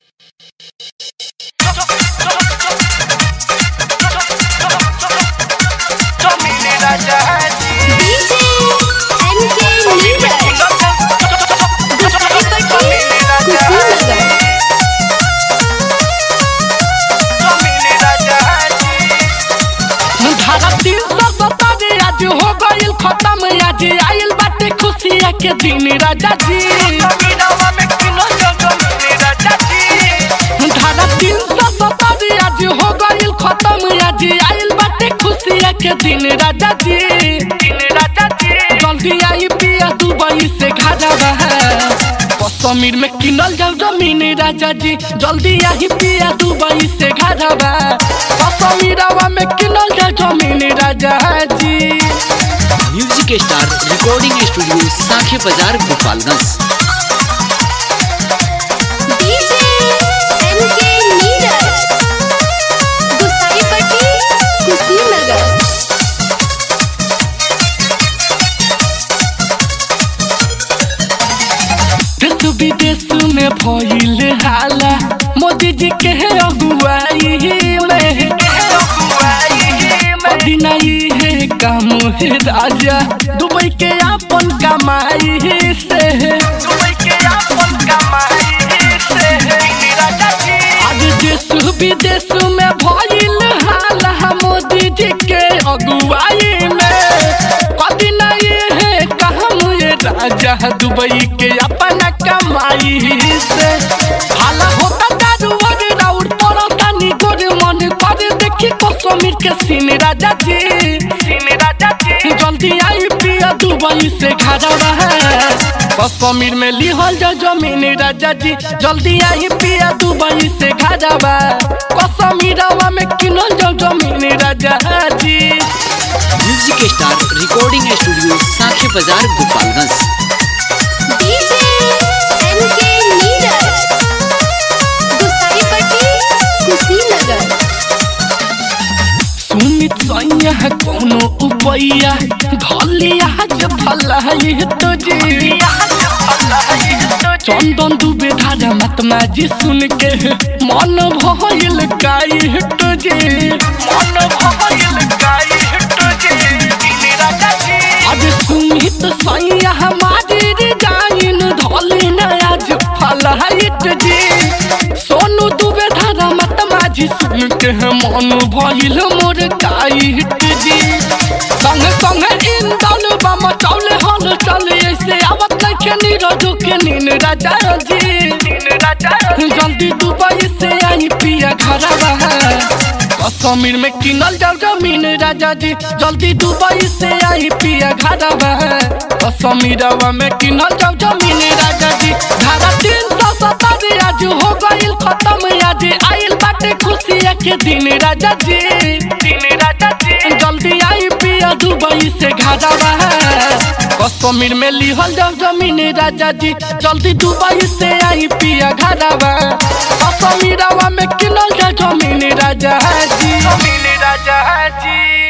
के दिन राजा जी धारा तीन सौ सत्तर आज हो गईल खत्म आज आइल बाटे खुशिया के दिन राजा जी जल्दी आई पिया दुबई से घाजा कश्मीर में किनल जाऊ जमीन राजा जी जल्दी आई पिया दुबई से घाजा कश्मीरवा में किनल जाऊ जमीन राजा जी music star recording studio Sakhe Bazar Gopalganj DJ MK Neeraj Gusaipatti Kushinagar देश विदेश में भइल हाला मोदी जी के अगुवाई में पदिनाई है काम है राजा दुबई के अपन कमाई से आज देश विदेश में भइल हाला मोदी जी के अगुवाई में पदिनाई है काम ये राजा दुबई के अपना कमाई से हाला होता दारू वगैरह उड़ पड़ता नी गोरे मन कर देखी कश्मीर के सीन राजा जी जल्दी आई पिया दुबई से घरा है कश्मीर में लिहल जा जमीन राजा जी जल्दी आई पिया दुबई से घरा बा कश्मीरवा में किनल जा जमीन राजा जी music star recording studio Sakhe Bazar Gopalganj DJ MK Neeraj Gusaipatti Kushinagar Sumit सैया कोनो उपैया धलिया के भलाई तो जी चंदन दुबे धारा महात्मा जी सुन के मन भइल गाई तो जी मन भइल गाई तो जी आज सुमित सैया हमारी जाइन धली न आज फलाइट जी सोनू दुबे धारा महात्मा जी सुन के मन भइल मोर गाइट जी संग संग इंदल बम चौले हल चले ऐसे आवत नइखे नीरज के नीन राजा जी जल्दी दुबई से आई पिया घरवा कश्मीर में किनल जाऊ जमीन राजा जी जल्दी दुबई से आई पिया घरवा कश्मीरवा में किनल जाऊ जमीन राजा जी धारा तीन सौ सत्तर आज हो गईल खत्म आज आइल बाटे खुशिया के दिन राजा जी जल्दी आई पिया दुबई से घरवा कश्मीर में लिहल जाऊ जमीन राजा जी जल्दी दुबई से आई पिया घरवा कश्मीरवा में किनल जाऊ जमीन राजा जी राजा जी